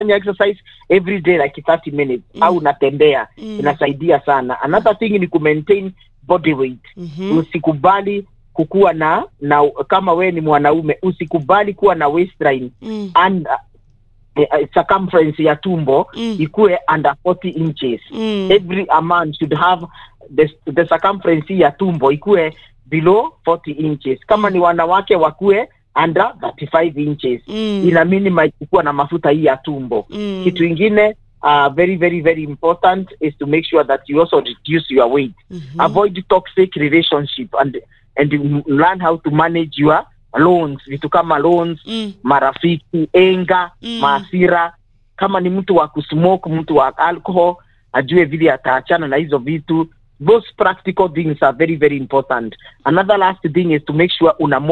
unafanya exercise every day like 30 minutes Mm. au unatembea Mm. inasaidia sana another thing ni kumaintain body weight Mhm. usikubali kukuwa na na kama we ni mwanaume usikubali kuwa na waistline Mm. and uh, circumference ya tumbo Mm. ikuwe under 40 inches Mm. every a man should have the, the circumference ya tumbo ikuwe below 40 inches kama ni wanawake wakuwe under 35 inches Mm. ina minimize kuwa na mafuta hii ya tumbo Mm. kitu ingine uh, very very very important is to make sure that you also reduce your weight Mhm. avoid toxic relationship and and you learn how to manage your loans vitu kama loans Mm. marafiki enga Mm. maasira kama ni mtu wa kusmoke mtu wa alcohol ajue vile ataachana na hizo vitu those practical things are very very important another last thing is to make sure una